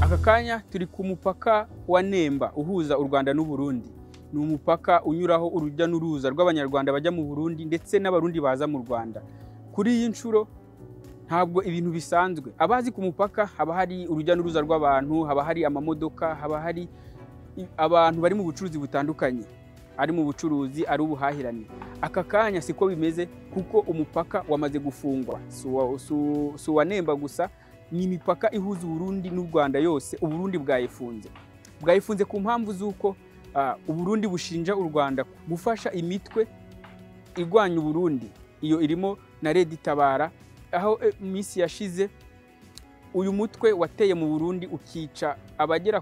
aka kanya turi ku mupaka wa nemba uhuza u rwanda n'u burundi ni umupaka unyuraho urujya n'uruza rw'abanyarwanda bajya mu burundi ndetse n'abarundi baza mu rwanda kuri iyi nshuro ntabwo ibintu bisanzwe abazi ku mupaka haba hari urujya n'uruza rw'abantu haba hari amamodoka haba hari abantu bari mu bucuruzi butandukanye ari mu bucuruzi ari ubuhahirane aka kanya siko bimeze kuko umupaka wamaze gufungwa si uwa nemba gusa ni imipaka ihuza uburundi n'u rwanda yose uburundi bwayifunze bwayifunze ku mpamvu z'uko uburundi bushinja u rwanda gufasha imitwe irwanya uburundi iyo irimo na redi itabara aho iminsi yashize uyu mutwe wateye mu burundi ukica abagera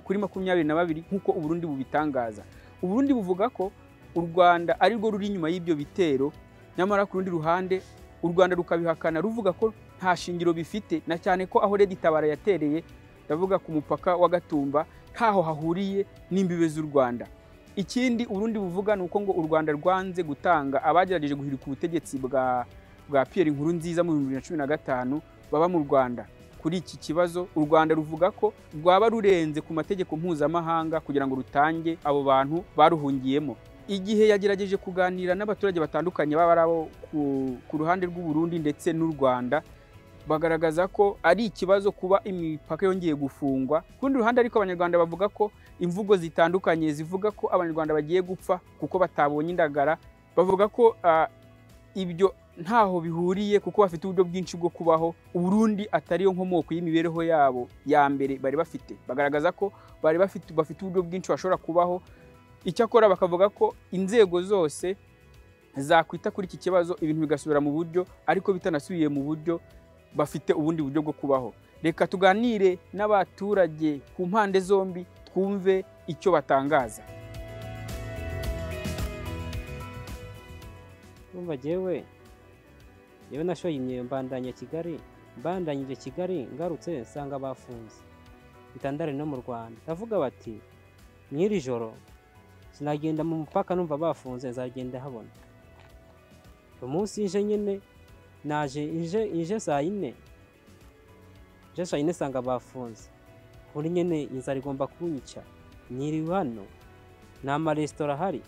kuri makumyabiri na babiri nk'uko uburundi bubitangaza uburundi buvuga ko u rwanda arirwo ruri inyuma y'ibyo bitero nyamara ku rundi ruhande u rwanda rukabihakana ruvuga ko nta shingiro bifite na cyane ko aho redi tabara yatereye ndavuga ku mupaka wa gatumba ntaho hahuriye n'imbibe z'u rwanda ikindi uburundi buvuga ni uko ngo u rwanda rwanze gutanga abagerageje guhirika ubutegetsi bwa bwa Pierre inkuru nziza mu bihumbi bibiri na cumi na gatanu baba mu rwanda kuri iki kibazo u rwanda ruvuga ko rwaba rurenze ku mategeko mpuzamahanga kugira ngo rutange abo bantu baruhungiyemo igihe yagerageje kuganira n'abaturage batandukanye baba ari abo ku ruhande rw'uburundi ndetse n'u rwanda bagaragaza ko ari ikibazo kuba imipaka yongeye gufungwa ku rundi ruhande ariko abanyarwanda bavuga ko imvugo zitandukanye zivuga ko abanyarwanda bagiye gupfa kuko batabonye indagara bavuga ko ibyo ntaho bihuriye kuko bafite uburyo bwinshi bwo kubaho uburundi atariyo nkomoko y'imibereho yabo ya mbere bari bafite bagaragaza ko bari bafite bafite uburyo bwinshi bashobora kubaho icyakora bakavuga ko inzego zose zakwita kuri iki kibazo ibintu bigasubira mu buryo ariko bitanasubiye mu buryo bafite ubundi buryo bwo kubaho reka tuganire n'abaturage ku mpande zombi twumve icyo batangaza numva jyewe yewe nashoye imyeyo mbandanya kigali mbandanyije kigali ngarutse nsanga bafunze bitandare no mu rwanda ndavuga bati mw'iri joro sinagenda mu mupaka numva bafunze nzagenda habona umunsi nje nyine naje inje saa yine nje saa yine nsanga bafunze kuri nyine inzara igomba kunyica nyiriwe hano nta maresitora ahari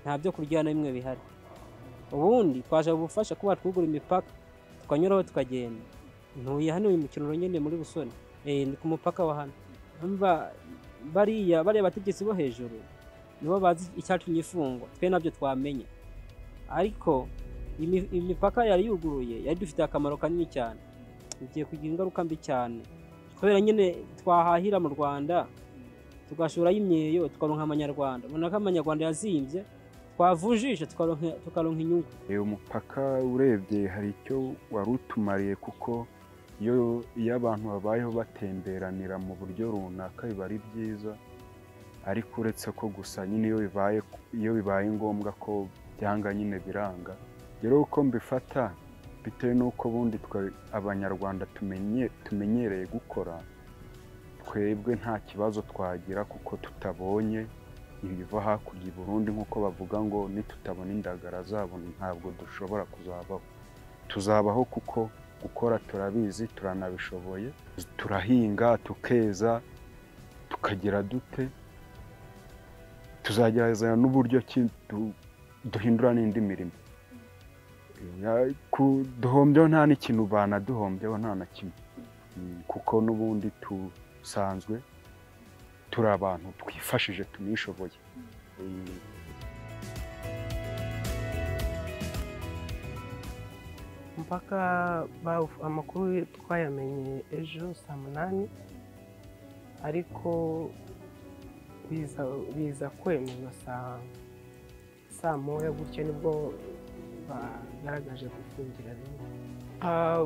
nta byo kurya na bimwe bihari ubundi twaje ubufasha kuba twugura imipaka tukanyuraho tukagenda ntuye hano uyu mukino nyine muri busoni ni ku mupaka wa hano bariya bariya bategetsi bo hejuru nibo bazi icyatumye ifungwa twe nabyo twamenya ariko imipaka yari yuguruye yari dufite akamaro kanini cyane bigiye kugira ingaruka mbi cyane kubera nyine twahahira mu rwanda tugashuraho imyeyo tukaronka amanyarwanda ubona ko amanyarwanda yazimbye twavujije tukaronka inyungu uyu mupaka urebye hari icyo wari utumariye kuko iyo abantu babayeho batemberanira mu buryo runaka biba ari byiza ariko uretse ko gusa nyine iyo bibaye ngombwa ko byanga nyine biranga rero uko mbifata bitewe n'uko ubundi twe abanyarwanda tumenyereye gukora twebwe nta kibazo twagira kuko tutabonye ibiva hakurya i Burundi nk'uko bavuga ngo nitutabona indagara zabo ntabwo dushobora kuzabaho tuzabaho kuko gukora turabizi turanabishoboye turahinga tukeza tukagira dute tuzagerageza n'uburyo duhindura n'indi mirimo duhombyeho nta n'ikintu banaduhombyeho nta na kimwe kuko n'ubundi dusanzwe turi abantu twifashije tunishoboye mpaka amakuru twayamenye ejo saa munani ariko biza kwemerwa saa moya gutyo nibwo bagaragaje gufungira rimwe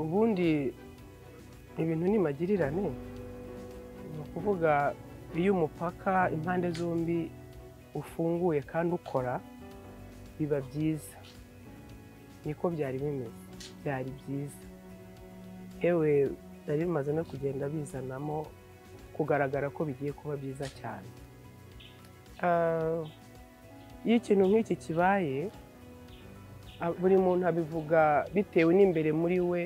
ubundi ibintu ni magirirane ni ukuvuga iyo umupaka impande zombi ufunguye kandi ukora biba byiza niko byari bimeze byari byiza yewe byari bimaze no kugenda bizanamo kugaragara ko bigiye kuba byiza cyane iyo ikintu nk'iki kibaye buri muntu abivuga bitewe n'imbere muri we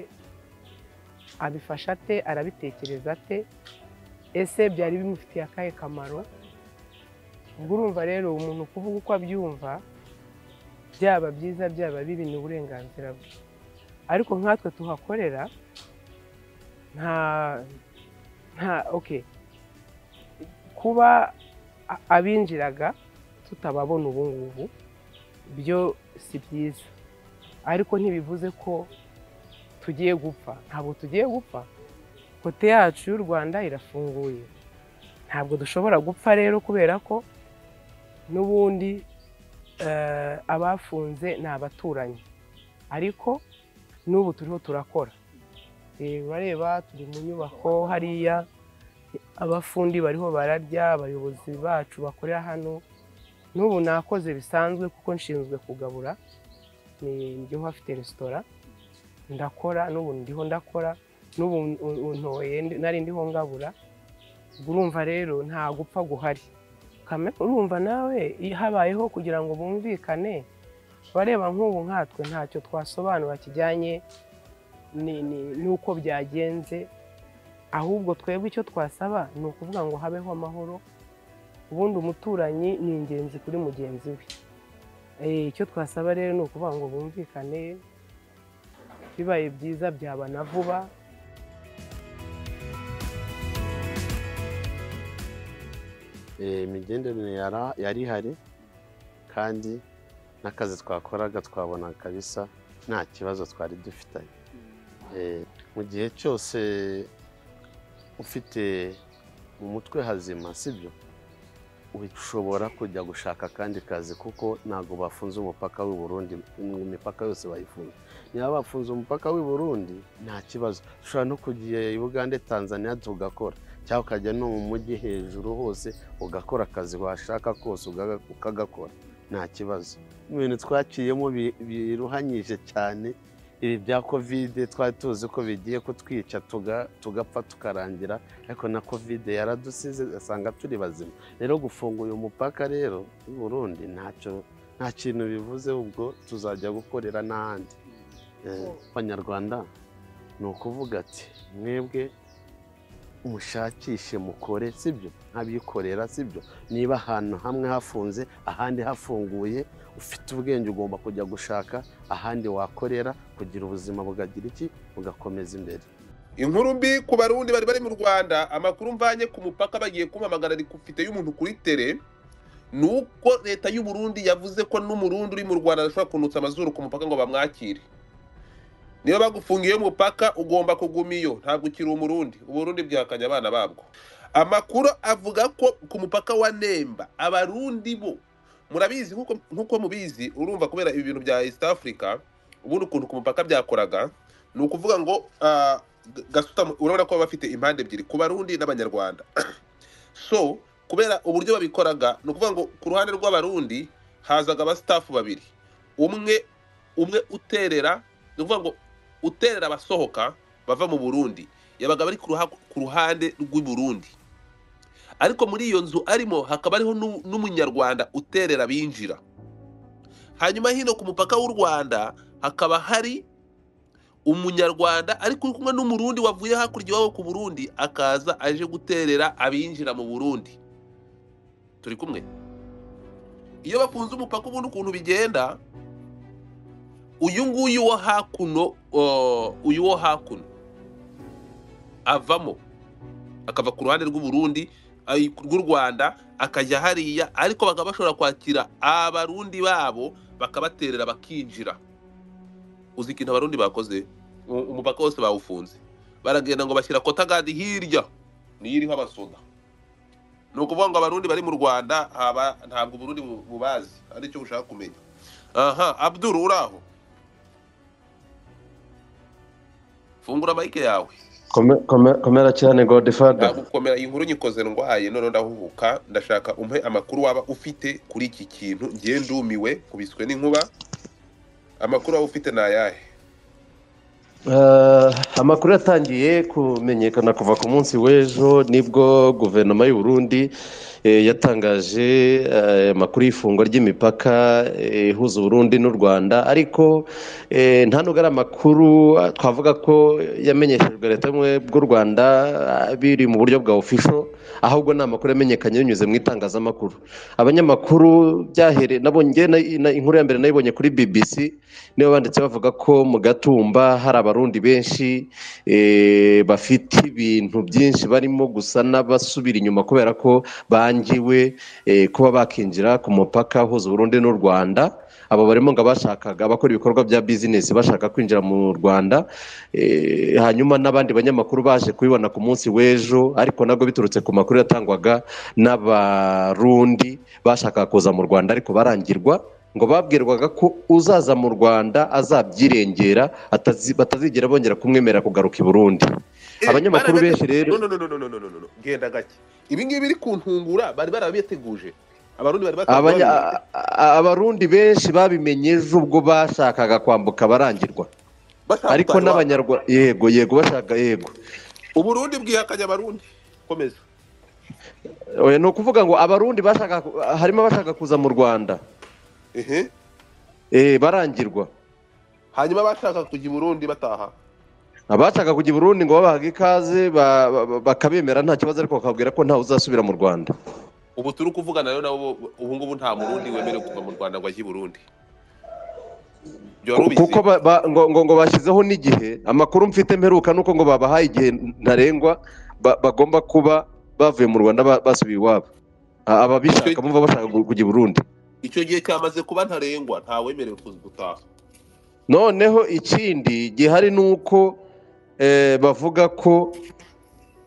abifasha ate arabitekereza ate ese byari bimufitiye akahe kamaro ubwo urumva rero umuntu kuvuga uko abyumva byaba byiza byaba bibi ni uburenganzira bwe ariko nkatwe tuhakorera nta nta oke kuba a- abinjiraga tutababona ubu ngubu byo si byiza ariko ntibivuze ko tugiye gupfa ntabwo tugiye gupfa kote yacu y'u rwanda irafunguye ntabwo dushobora gupfa rero kubera ko n'ubundi eh, abafunze ni abaturanyi ariko n'ubu turiho turakora Eh, urareba turi mu nyubako hariya abafundi bariho bararya abayobozi bacu bakorera hano n'ubu nakoze bisanzwe kuko nshinzwe kugabura ni ndiho hafite resitora ndakora n'ubu ndiho ndakora n'ubu un- untoye ndi- nari ndiho ngabura ubwo urumva rero nta gupfa guhari Kame- urumva nawe iyo habayeho kugira ngo bumvikane bareba nk'ubu nkatwe ntacyo twasobanura kijyanye ni- ni- n'uko byagenze ahubwo twebwe icyo twasaba ni ukuvuga ngo habeho amahoro ubundi umuturanyi ni ingenzi kuri mugenzi we Eh, icyo twasaba rero ni ukuvuga ngo bumvikane bibaye byiza byaba na vuba Eh, imigenderanire yara- yari ihari kandi n'akazi twakoraga twabona kabisa nta kibazo twari dufitanye Eh, mu gihe cyose ufite mu mutwe hazima sibyo ushobora kujya gushaka akandi kazi kuko ntabwo bafunze umupaka w'i Burundi imipaka yose bayifunze niba bafunze umupaka w'i Burundi nta kibazo ushobora no kujya i Bugande Tanzania tugakora cyangwa ukajya no mu mujyi hejuru hose ugakora akazi washaka kose ugaga- ukagakora nta kibazo mu bintu twaciyemo bi- biruhanyije cyane ibi bya kovide twari tuzi ko bigiye kutwica tuga- tugapfa tukarangira ariko na kovide yaradusize asanga turi bazima rero gufunga uyu mupaka rero w'u Burundi ntacyo nta kintu bivuze ubwo tuzajya gukorera n'ahandi Eh, abanyarwanda ni ukuvuga ati mwebwe mushakishe mukore sibyo nk'abikorera sibyo niba ahantu hamwe hafunze ahandi hafunguye ufite ubwenge ugomba kujya gushaka ahandi wakorera kugira ubuzima bugagira iki bugakomeza imbere inkuru mbi ku barundi bari bari mu rwanda amakuru mvanye ku mupaka bagiye kumpamagara rikufite y'umuntu kuri tere ni uko leta y'u Burundi yavuze ko n'umurundi uri mu rwanda adashobora kunutsa amazuru ku mupaka ngo bamwakire niba bagufungiye umupaka ugomba kuguma iyo ntabwo ukiri umurundi uburundi bwihakanye abana babwo amakuru avuga ko ku mupaka wa nemba abarundi bo murabizi nk'uko- nk'uko mubizi urumva kubera ibi bintu bya east africa ubundi ukuntu ku mupaka byakoraga ni ukuvuga ngo ah, G- gasutamo urabona ko baba bafite impande ebyiri ku barundi n'abanyarwanda so kubera uburyo babikoraga ni ukuvuga ngo ku ruhande rw'abarundi hazaga abasitafu babiri umwe umwe uterera ni ukuvuga ngo uterera abasohoka bava mu burundi yabaga bari ku ruha- ku ruhande rw'i Burundi ariko muri iyo nzu arimo hakaba hariho n'u- n'umunyarwanda uterera binjira hanyuma hino ku mupaka w'u rwanda hakaba hari umunyarwanda ariko uri kumwe n'umurundi wavuye hakurya iwabo ku burundi akaza aje guterera abinjira mu burundi turi kumwe iyo bafunze umupaka ubundi ukuntu bigenda uyu nguyu wo hakuno o, uyu wo hakuno avamo akava ku ruhande rw'uburundi ay- rw'u rwanda akajya hariya ariko bakaba bashobora kwakira abarundi babo bakabaterera bakinjira uzi ikintu abarundi bakoze U- umupaka wose bawufunze baragenda ngo bashyira kotagadi hirya niyo iriho abasoda ni ukuvuga ngo abarundi bari mu rwanda haba ntabwo uburundi bu- bubazi hari icyo bushaka kumenya aha abduru uraho fungura mayike yawe Kome- kome- komera cyane godifada nagukomera iyi nkuru nyikoze ndwaye none ndahubuka ndashaka umpe amakuru waba ufite kuri iki kintu ngiye ndumiwe kubiswe n'inkuba amakuru waba ufite ni ayahe Eh, amakuru yatangiye kumenyekana kuva ku munsi w'ejo nibwo guverinoma y'u Burundi eh, yatangaje eh, amakuru y'ifungwa ry'imipaka eh, ihuza uburundi n'u rwanda ariko eh, nta nubwo ari amakuru ah, twavuga ko yamenyeshejwe leta y'ubumwe bw'u rwanda ah, biri mu buryo bwa ofisho ahubwo ni amakuru yamenyekanye binyuze mu itangazamakuru abanyamakuru byahere nabo njye na- na- inkuru ya mbere nayibonye kuri bbc nibo banditse bavuga ko mu gatumba hari abarundi benshi eh, bafite ibintu byinshi barimo gusa n'abasubira inyuma kubera ko bangiwe eh, kuba bakinjira ku mupaka uhuza uburundi n'u rwanda abo barimo ngo abashakaga abakora ibikorwa bya bizinesi bashaka kwinjira mu rwanda eh, hanyuma n'abandi banyamakuru baje kubibona ku munsi w'ejo ariko nabwo biturutse ku makuru yatangwaga n'abarundi bashakaga kuza mu rwanda ariko barangirwa ngo babwirwaga ko uzaza mu rwanda azabyirengera atazi- batazigera bongera kumwemera kugaruka i burundi Eh, abanyamakuru baragate- benshi rero no no no no no no no no no genda gake ibi ngibi biri kuntungura bari barabiteguje abarundi bari Abanya- batabibona a- a- abarundi benshi babimenye ejo ubwo bashakaga kwambuka barangirwa bashaka ariko gutaha iwabo. n'abanyarwanda yego yego bashaka yego uburundi bwihakanye abarundi komeza oya ni ukuvuga ngo abarundi bashaka ku- harimo abashaka kuza mu rwanda ehe eh, barangirwa hanyuma abashaka kujya i burundi bataha abashaka kujya i burundi ngo babahaga ikaze ba- ba- bakabemera nta kibazo ariko bakabwira ko ntawe uzasubira mu rwanda ubu turi kuvugana rero nabo ubu ngubu nta murundi wemerewe kuva mu rwanda ngo ajye i burundi byari Ku- ubizi kuko ba- ba- ngo ngo- ngo bashyizeho n'igihe amakuru mfite mperuka nuko ngo babahaye igihe ntarengwa ba- bagomba kuba bavuye mu rwanda ba- basubiye iwabo A- ababishaka Icyo- bumva bashaka ku- kujya i burundi icyo gihe cyamaze kuba ntarengwa ntawemerewe kuza gutaha noneho ikindi gihari ni uko eh, bavuga ko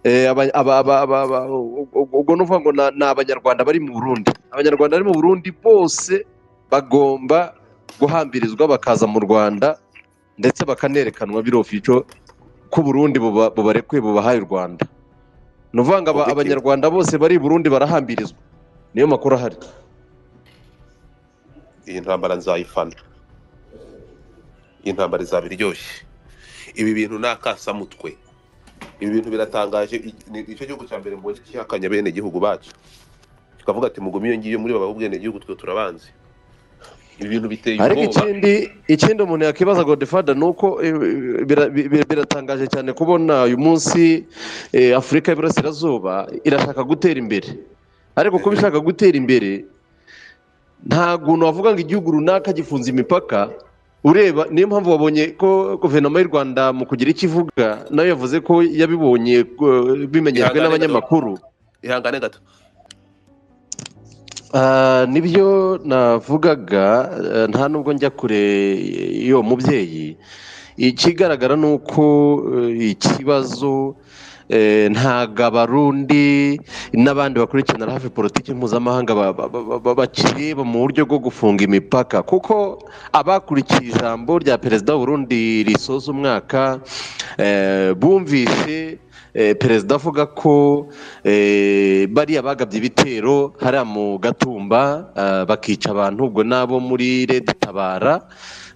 eh, aba- aba- aba- aba- aba- u- u- ubwo ni ukuvuga ngo na- ni abanyarwanda bari mu burundi abanyarwanda bari mu burundi bose bagomba guhambirizwa bakaza mu rwanda ndetse bakanerekanwa biro fico ko uburundi buba- bubarekuye bubahaye u rwanda ni ukuvuga ngo aba- Objective. abanyarwanda bose bari i burundi barahambirizwa niyo makuru ahari iyi ntambara nzayifana iyi ntambara izaba iryoshye ibi bintu ni akasamutwe ibi bintu biratangaje I- ni icyo gihugu cya mbere mbonye cyihakanya bene gihugu bacu kikavuga ati mugume iyo ngiyo muri baba bwene gihugu twe turabanzi ibi bintu biteye ariko ubwoba ikindi ikindi umuntu yakwibaza godifada ni uko eh, bira- bi- biratangaje cyane kubona uyu munsi eh, afurika y'iburasirazuba irashaka gutera imbere ariko kuba ishaka gutera imbere nta guntu wavuga ngo igihugu runaka gifunze imipaka ureba niyo mpamvu wabonye ko guverinoma y'u rwanda mu kugira icyo ivuga nayo yavuze ko yabibonye eh, bimenyejwe Ihangane gato. n'abanyamakuru ihangane gato Ah, nibyo navugaga eh, nta nubwo njya kure y'uwo mubyeyi ikigaragara ni uko eh, ikibazo eh, ntabwo abarundi n'abandi bakurikirana hafi politiki mpuzamahanga ba- ba- ba- ba- bakireba mu buryo bwo gufunga imipaka kuko abakurikiye ijambo rya perezida w'uburundi risoza umwaka eh, bumvise eh, perezida avuga ko eh, bariya bagabye ibitero hariya mu gatumba ah, bakica abantu ubwo n'abo muri leta itabara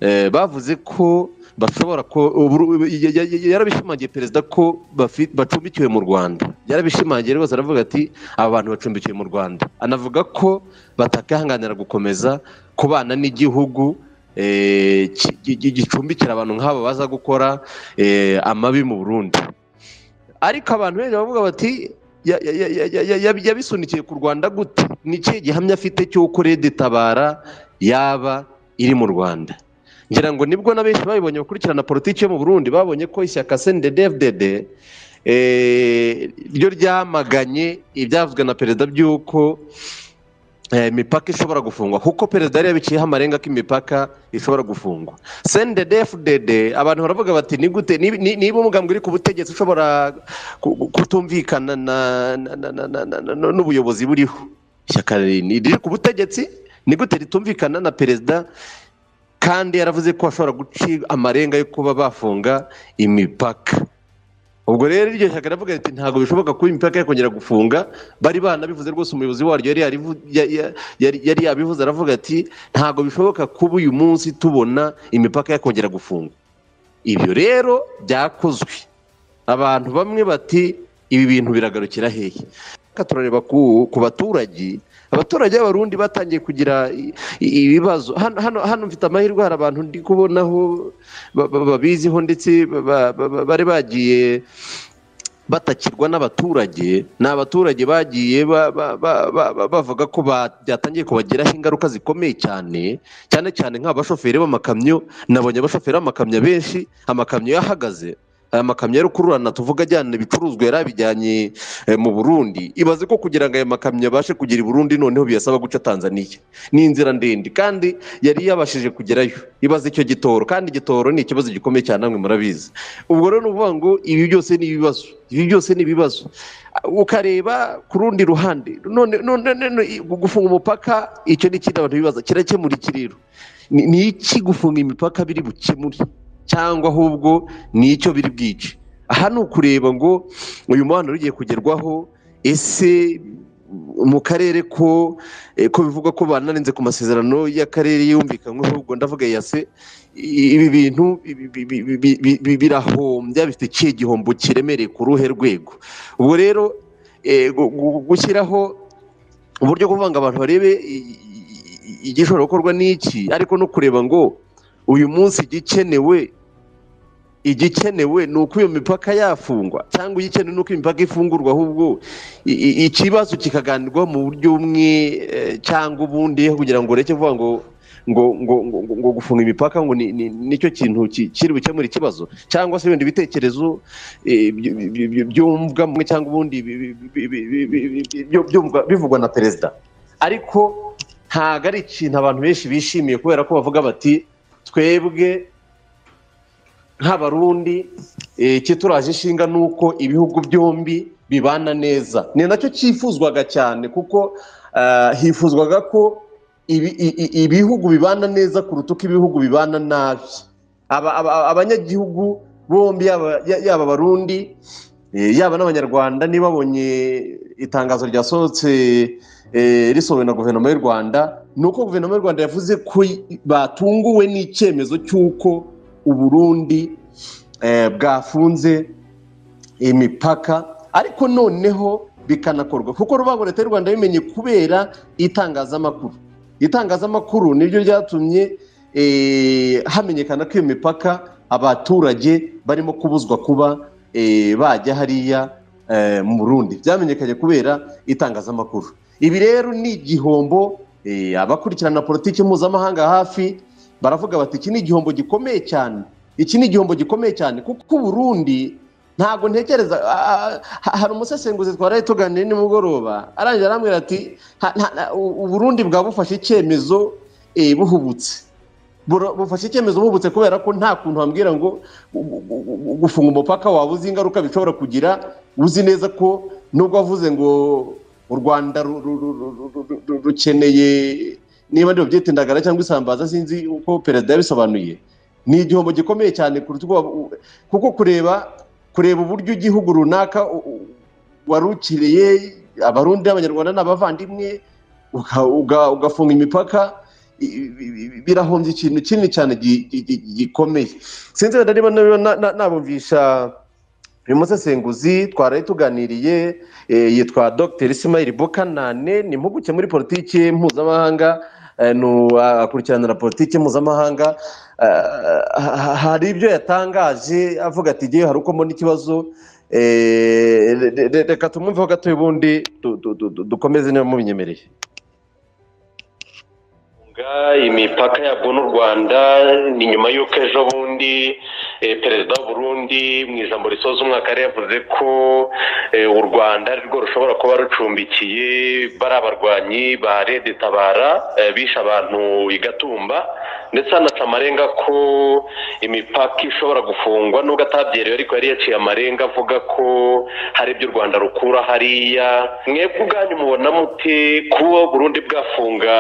eh, bavuze ko bashobora ko uburu- ya- ya- ya- yarabishimangiye perezida ko bafi- bacumbikiwe mu rwanda yarabishimangiye rwose aravuga ati aba bantu bacumbikiwe mu rwanda anavuga ko batakihanganira gukomeza kubana n'igihugu eh, ki- gi- gi- gicumbikira abantu nk'abo baza gukora eh, amabi mu burundi ariko abantu benshi baravuga bati ya- ya- ya- ya- ya- ya- ya- yabisunikiye ku rwanda gute ni ikihe gihamya afite cy'uko rede itabara yaba iri mu rwanda ngira ngo nibwo na benshi babibonye bakurikirana politiki yo mu burundi babonye ko ishyaka sendede fdd ryo ryamaganye ibyavuzwe na perezida by'uko eh, imipaka ishobora gufungwa kuko perezida yari yabiciyeho amarenga ko imipaka ishobora gufungwa sendede fdd abantu baravuga bati ni gute ni- ni- niba umugambwe uri ku butegetsi ushobora ku- ku- kutumvikana na- na- na- na- na- na- na- n'ubuyobozi buriho ishyaka riri riri ku butegetsi ni gute ritumvikana na perezida kandi yaravuze ko bashobora guca amarenga yo kuba bafunga imipaka ubwo rero iryo shyaka riravuga riti ntabwo bishoboka kuba imipaka yakongera gufunga bari banabivuze rwose umuyobozi waryo yari yarivu- ya- ya- yari- yari yabivuze aravuga ati ntabwo bishoboka kuba uyu munsi tubona imipaka yakongera gufunga ibyo rero byakozwe abantu bamwe bati ibi bintu biragarukira hehe reka turareba ku ku baturage abaturage b'abarundi batangiye kugira i- i- ibibazo hano hano hano mfite amahirwe hari abantu ndi kubonaho ba- ba- babiziho ndetse ba- ba- ba- bari bagiye batakirwa n'abaturage ni abaturage bagiye ba- ba- ba- ba- ba- bavuga ko ba- byatangiye kubagiraho ingaruka zikomeye cyane cyane cyane nk'abashoferi b'amakamyo nabonye abashoferi b'amakamyo benshi amakamyo yahagaze aya makamyo ya rukururana tuvuga ajyana ibicuruzwa yari abijyanye eh, mu burundi ibaze ko kugira ngo aya makamyo abashe kugera i burundi noneho biyasaba guca tanzania ni inzira ndende kandi yari yabashije kugerayo ibaze icyo gitoro kandi igitoro ni ikibazo gikomeye cyane namwe murabizi ubwo rero ni ukuvuga ngo ibi byose ni ibibazo ibi byose ni ibibazo ukareba ku rundi ruhande none none none i- gufunga umupaka icyo ni ikindi abantu bibaza kirakemura iki rero ni ni iki gufunga imipaka biri bukemure cyangwa ahubwo ni icyo biri bwice aha ni ukureba ngo uyu muhanda ugiye kugerwaho ese mu karere ko eh, ko bivugwa ko banarenze ku masezerano y'akarere yumvikanyweho ubwo ndavuga ya se i- ibi bintu bi- bi- bi- bi- bi- bi- birahombya bifite ikihe gihombo kiremereye ku ruhe rwego ubwo rero eh, gu- gu- gushyiraho uburyo bwo kuvuga ngo abantu barebe i- i- i- igishobora gukorwa n'iki ariko no kureba ngo uyu munsi igikenewe igikenewe ni uko iyo mipaka yafungwa cyangwa igikenewe ni uko imipaka ifungurwa ahubwo i- i- ikibazo kikaganirwaho mu buryo bumwe eh, cyangwa ubundi kugira ngo ureke kuvuga ngo ngo ngo ngo ngo- ngo gufunga imipaka ngo ni- ni- nicyo kintu ki- kiri bukemure ikibazo cyangwa se ibindi bitekerezo eh, by- by- by- byumvwa mwe cyangwa ubundi bi- bi- bi- bi- bi- bi- bi- bi- byo- byumvwa- bivugwa na perezida ariko ntabwo ari ikintu abantu benshi bishimiye kubera ko bavuga bati twebwe nk'abarundi eh, ikituraje ishinga ni uko ibihugu byombi bibana neza ni nacyo cyifuzwaga cyane kuko ah, hifuzwaga ko ibi- i- i- ibihugu bibana neza kuruta uko ibihugu bibana nabi Aba- aba- abanyagihugu bombi yaba ya- yaba abarundi eh, yaba n'abanyarwanda niba babonye itangazo ryasohotse eh, risohowe na guverinoma y'u rwanda ni uko guverinoma y'u rwanda yavuze ko i- batunguwe n'icyemezo cy'uko uburundi eh, bwafunze imipaka ariko noneho bikanakorwa kuko rubango leta y'u rwanda yabimenye kubera itangazamakuru itangazamakuru niryo ryatumye eh, hamenyekana ko iyo mipaka abaturage barimo kubuzwa kuba eh, bajya hariya eh, mu burundi byamenyekanye kubera itangazamakuru ibi rero ni igihombo eh, abakurikirana politiki mpuzamahanga hafi baravuga bati iki ni igihombo gikomeye cyane iki ni igihombo gikomeye cyane kuko uburundi ntabwo ntekereza a- a- ha- hari umusesenguzi twaraye tuganira nimugoroba arangira arambwira ati "Ha- nta- nta- u- uburundi bwaba bufashe icyemezo eh, buhubutse Buro- bufashe icyemezo bubutse kubera ko nta kuntu bambwira ngo gu- gu- gu- gufunga umupaka waba uzi ingaruka bishobora kugira uzi neza ko nubwo wavuze ngo u rwanda ru- ru- ru- ru- ru- ru- ru- rukeneye niba ndeba byita indagara cyangwa isambaza sinzi uko perezida yabisobanuye ni igihombo gikomeye cyane kuruta uko waba- u- kuko kureba kureba uburyo igihugu runaka u- u- warukiriye abarundi abanyarwanda n'abavandimwe uka- uga- ugafunga imipaka i- i- i- birahombya ikintu kinini cyane gi- gi- gi- gikomeye sinzi wenda niba niba na- na- nabumvisha uyu musesenguzi twaraye tuganiriye eh, yitwa dr isimayiri bokanane ni impuguke muri politiki mpuzamahanga eh, ni uwa- akurikiranira politiki mpuzamahanga Eh, ha- ha- hari ibyo yatangaje avuga ati ngewe hari uko mbona ikibazo eh, re- re- re- reka tumwumveho gatoya ubundi du- du- du- du- dukomeze niba mubinyemereye gufunga imipaka yabwo n'u rwanda ni nyuma y'uko ejo bundi eh, perezida w'uburundi mu ijambo risoza umwaka yari yavuze ko eh, u rwanda ari rwo rushobora kuba rucumbikiye bari abarwanyi ba rede tabara eh, bishe abantu i gatumba ndetse hanaca amarenga ko imipaka ishobora gufungwa nubwo atabyerewe ariko yari yaciye amarenga avuga ko hari ibyo u rwanda rukura hariya mwebwe ubwanyu mubona mute kuba burundi bwafunga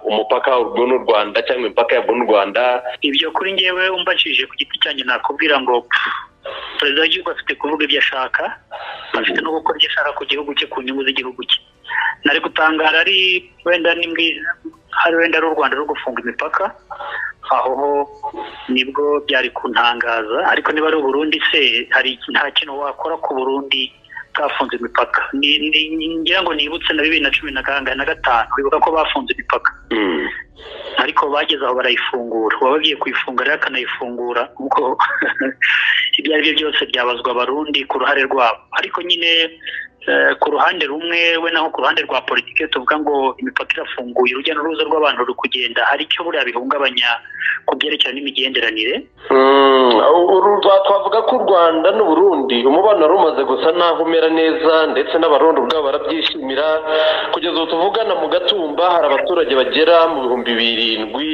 umupaka urwo n'u rwanda cyangwa imipaka yabwo n'u rwanda ibyo kuri ngewe umbajije ku giti cyanjye nakubwira ngo perezida w'igihugu afite kuvuga ibyo ashaka afite no gukora ibyo ashaka ku gihugu cye ku nyungu z'igihugu cye nari gutangara ari wenda ni mbwi- hari wenda ari u rwanda rwo gufunga imipaka aho ho nibwo byari kuntangaza ariko niba ari uburundi se hari nta kintu wakora ku burundi kafunze imipaka Ni- ni- ni- ngira ngo nibutse na bibiri na cumi na kangahe na gatanu wibuka ko bafunze imipaka Mm. ariko bageze aho barayifungura uwabagiye kuyifunga rero akanayifungura ubwo ibyo ari byo byose byabazwa abarundi ku ruhare rwabo ariko nyine eh, ku ruhande rumwe we naho ku ruhande rwa politiki iyo tuvuga ngo imipaka irafunguye urujya n'uruza rw'abantu ruri kugenda hari icyo buriya bihungabanya ku byerekeranye n'imigenderanire Mm, uru rwa- twavuga ko u rwanda n'u Burundi umubano wari umaze gusa naho umera neza ndetse n'abarundi ubwabo barabyishimira kugeza ubu tuvugana mu gatumba hari abaturage bagera mu bihumbi birindwi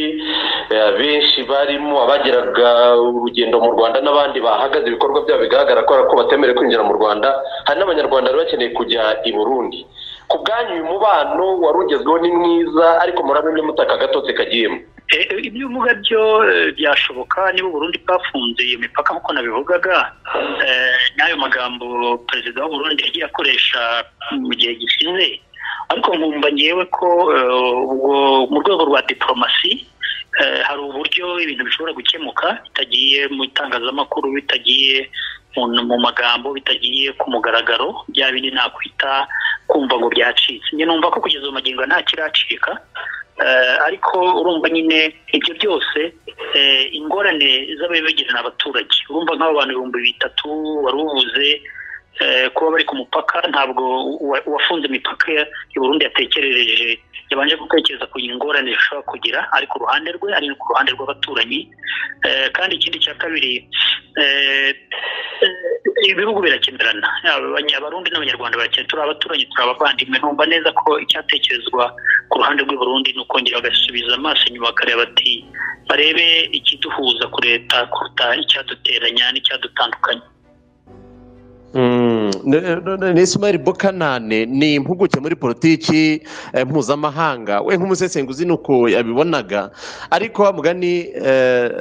eh, benshi barimo abageraga urugendo mu rwanda n'abandi bahagaze ibikorwa byabo bigaragara ko ari ko batemerewe kwinjira mu rwanda hari n'abanyarwanda bari bakeneye kujya i burundi ku bwanyu uyu mubano wari ugezweho ni mwiza ariko muramenye mutaka agatotsi kagiyemo Eh, ibyo uvuga byo eh, byashoboka niba u Burundi bwafunze iyo mipaka nk'uko nabivugaga eh, n'ayo magambo perezida w'u Burundi yagiye akoresha mu gihe gishize ariko nkumva ngewe ko eh, ubwo mu rwego rwa diporomasi eh, hari uburyo ibintu bishobora gukemuka bitagiye mu itangazamakuru bitagiye mu mu magambo bitagiye ku mugaragaro bya bindi nakwita kumva ngo byacitse njye numva ko kugeza ubu magingo nta kiracika Eh, ariko urumva nyine ibyo byose eh, ingorane z'ababibagira ni abaturage urumva nk'abo bantu ibihumbi bitatu wari uvuze eh, kuba bari ku mupaka ntabwo uwa- uwafunze imipaka i Burundi yatekerereje yabanje gutekereza ku ingorane zishobora kugira ari ku ruhande rwe ari no ku ruhande rw'abaturanyi Eh, kandi ikindi cya kabiri eh, eh, ibihugu birakemerana Yaba abanya- abarundi n'abanyarwanda barakenera turi abaturanyi turi abavandimwe numva neza ko icyatekerezwa ku ruhande rw'i Burundi ni ukongera bagasubiza amaso inyuma bakareba bati barebe ikiduhuza ku leta kuruta icyaduteranya n'icyadutandukanya Mm, ne- ne- ne- Ismail Bokanane ni impuguke muri politiki eh, mpuzamahanga we nk'umusesenguzi ni uko yabibonaga ariko wa mugani eh,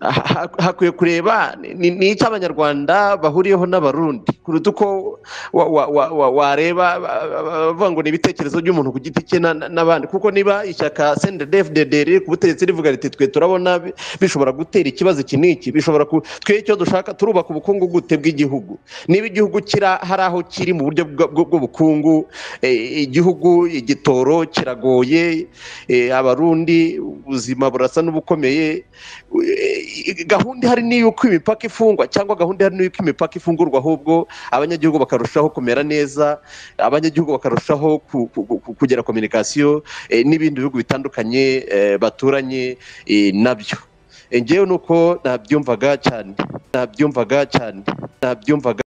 ha- ha- hakwiye kureba ni ni icyo abanyarwanda bahuriyeho n'abarundi kuruta uko wa- wa- wa- wa- wareba ba- ba- ba- bavuga ngo ni ibitekerezo by'umuntu ku giti cye na- na- n'abandi kuko niba ishyaka CNDD-FDD riri ku butegetsi rivuga riti twe turabona bi- bishobora gutera ikibazo iki n'iki bishobora ku twe icyo dushaka turubaka ubukungu gute bw'igihugu niba igihugu kira hari aho kiri mu buryo bwa- bwa- bw'ubukungu eh, igihugu igitoro kiragoye eh, abarundi ubuzima burasa n'ubukomeye eh, gahunda ihari ni y'uko imipaka ifungwa cyangwa gahunda ihari ni y'uko imipaka ifungurwa ahubwo abanyagihugu bakarushaho kumera neza abanyagihugu bakarushaho ku- ku- ku- ku- kugira kominikasiyo eh, n'ibindi bihugu bitandukanye eh, baturanye eh, nabyo Eh, njyewe ni uko nabyumvaga cyane nabyumvaga cyane nabyumvaga